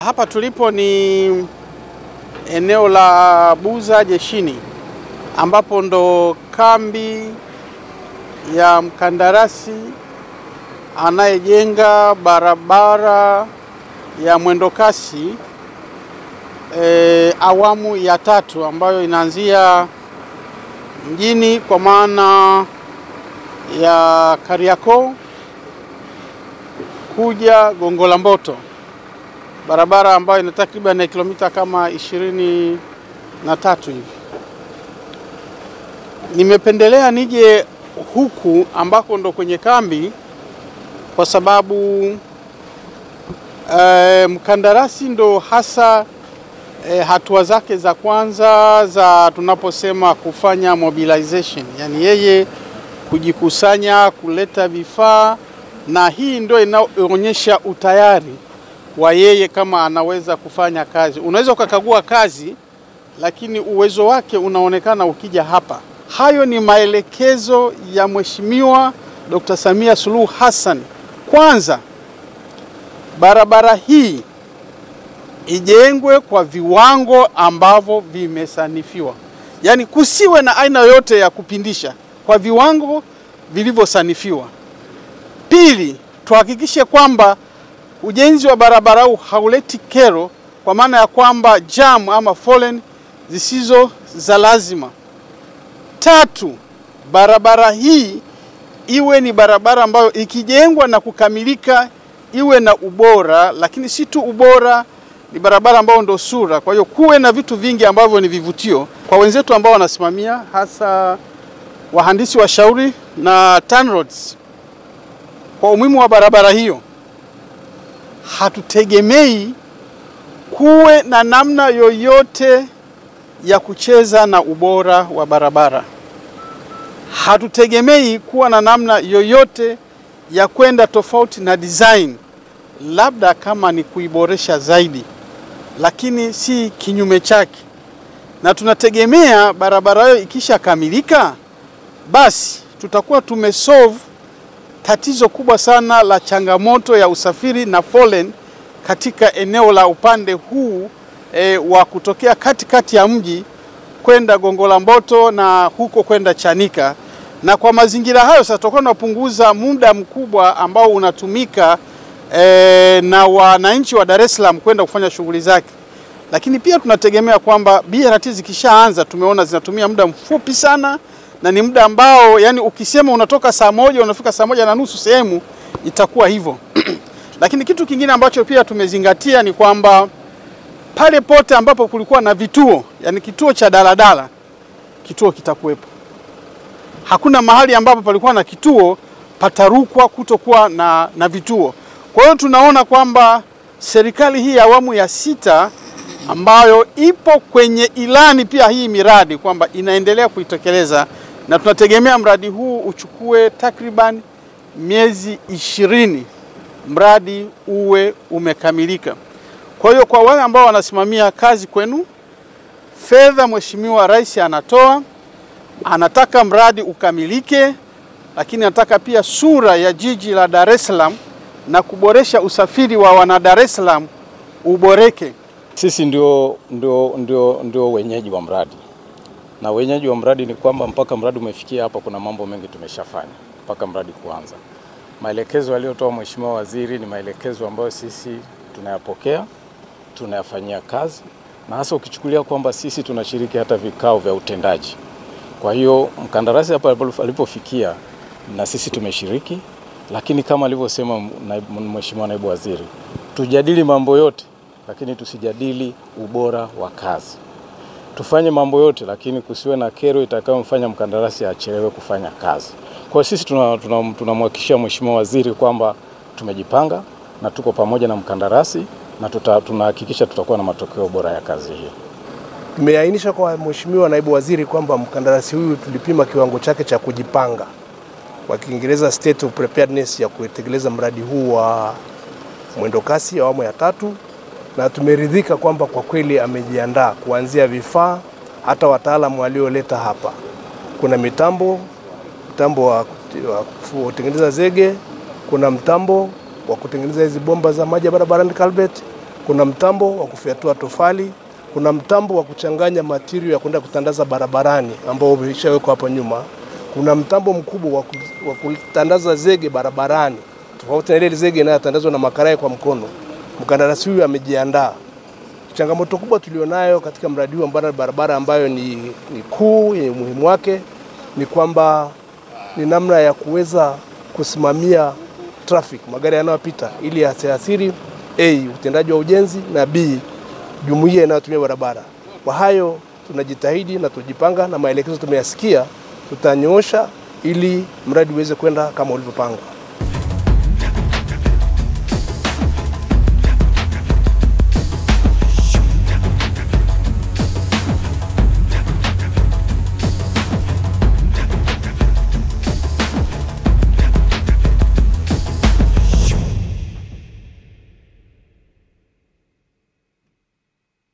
Hapa tulipo ni eneo la Buza Jeshini, ambapo ndo kambi ya mkandarasi anayejenga barabara ya mwendokasi e, awamu ya tatu ambayo inaanzia mjini kwa maana ya Kariakoo kuja Gongo la Mboto, barabara ambayo ina takriban kilomita kama ishirini na tatu hivi. Nimependelea nije huku ambako ndo kwenye kambi kwa sababu e, mkandarasi ndo hasa e, hatua zake za kwanza za tunaposema kufanya mobilization, yani yeye kujikusanya, kuleta vifaa, na hii ndio inaonyesha utayari wa yeye kama anaweza kufanya kazi. Unaweza ukakagua kazi, lakini uwezo wake unaonekana ukija hapa. Hayo ni maelekezo ya Mheshimiwa Dr. Samia Suluhu Hassan. Kwanza, barabara hii ijengwe kwa viwango ambavyo vimesanifiwa, yaani kusiwe na aina yoyote ya kupindisha, kwa viwango vilivyosanifiwa. Pili, tuhakikishe kwamba ujenzi wa barabara huu hauleti kero, kwa maana ya kwamba jam ama foleni zisizo za lazima. Tatu, barabara hii iwe ni barabara ambayo ikijengwa na kukamilika iwe na ubora, lakini si tu ubora, ni barabara ambayo ndo sura. Kwa hiyo kuwe na vitu vingi ambavyo ni vivutio kwa wenzetu ambao wanasimamia, hasa wahandisi washauri na TANROADS. Kwa umuhimu wa barabara hiyo, hatutegemei kuwe na namna yoyote ya kucheza na ubora wa barabara. Hatutegemei kuwa na namna yoyote ya kwenda tofauti na design, labda kama ni kuiboresha zaidi, lakini si kinyume chake. Na tunategemea barabara hiyo ikishakamilika, basi tutakuwa tumesolve tatizo kubwa sana la changamoto ya usafiri na foleni katika eneo la upande huu e, wa kutokea katikati ya mji kwenda Gongo la Mboto na huko kwenda Chanika. Na kwa mazingira hayo sasa tutakuwa tunapunguza muda mkubwa ambao unatumika e, na wananchi wa Dar es Salaam kwenda kufanya shughuli zake, lakini pia tunategemea kwamba BRT zikishaanza, tumeona zinatumia muda mfupi sana na ni muda ambao yani ukisema unatoka saa moja unafika saa moja na nusu sehemu itakuwa hivyo. Lakini kitu kingine ambacho pia tumezingatia ni kwamba pale pote ambapo kulikuwa na vituo, yani kituo cha daladala, kituo kitakuwepo. Hakuna mahali ambapo palikuwa na kituo patarukwa kutokuwa na, na vituo. Kwa hiyo tunaona kwamba serikali hii ya awamu ya sita ambayo ipo kwenye ilani pia hii miradi kwamba inaendelea kuitekeleza na tunategemea mradi huu uchukue takriban miezi ishirini mradi uwe umekamilika. Kwa hiyo kwa wale ambao wanasimamia kazi kwenu, fedha Mheshimiwa Rais anatoa, anataka mradi ukamilike, lakini anataka pia sura ya jiji la Dar es Salaam na kuboresha usafiri wa wana Dar es Salaam uboreke. Sisi ndio, ndio, ndio, ndio wenyeji wa mradi na wenyeji wa mradi ni kwamba mpaka mradi umefikia hapa, kuna mambo mengi tumeshafanya mpaka mradi kuanza. Maelekezo aliyotoa Mheshimiwa Waziri ni maelekezo ambayo sisi tunayapokea, tunayafanyia kazi, na hasa ukichukulia kwamba sisi tunashiriki hata vikao vya utendaji. Kwa hiyo mkandarasi hapa alipofikia na sisi tumeshiriki, lakini kama alivyosema Mheshimiwa Naibu Waziri, tujadili mambo yote, lakini tusijadili ubora wa kazi tufanye mambo yote lakini kusiwe na kero itakayomfanya mkandarasi achelewe kufanya kazi. Kwa hiyo sisi tunamhakikishia tuna, tuna Mheshimiwa Waziri kwamba tumejipanga na tuko pamoja na mkandarasi na tuta, tunahakikisha tutakuwa na matokeo bora ya kazi hiyo. Tumeainisha kwa Mheshimiwa Naibu Waziri kwamba mkandarasi huyu tulipima kiwango chake cha kujipanga, kwa Kiingereza state of preparedness ya kutekeleza mradi huu wa mwendokasi awamu ya tatu na tumeridhika kwamba kwa kweli amejiandaa kuanzia vifaa hata wataalamu walioleta hapa. Kuna mitambo, mtambo wa kutengeneza zege, kuna mtambo wa kutengeneza hizi bomba za maji ya barabarani culvert, kuna mtambo wa kufyatua tofali, kuna mtambo wa kuchanganya material ya kwenda kutandaza barabarani ambao umeshawekwa hapo nyuma, kuna mtambo mkubwa wa ku- wa kutandaza zege barabarani, tofauti na ile zege inayotandazwa na makarai kwa mkono. Mkandarasi huyu amejiandaa. Changamoto kubwa tulionayo katika mradi huu ambao ni barabara ambayo ni, ni kuu yenye umuhimu wake ni kwamba ni namna ya kuweza kusimamia traffic, magari yanayopita ili yasiathiri a utendaji wa ujenzi na b jumuiya inayotumia barabara. Kwa hayo tunajitahidi na tujipanga, na maelekezo tumeyasikia, tutanyoosha ili mradi uweze kwenda kama ulivyopangwa.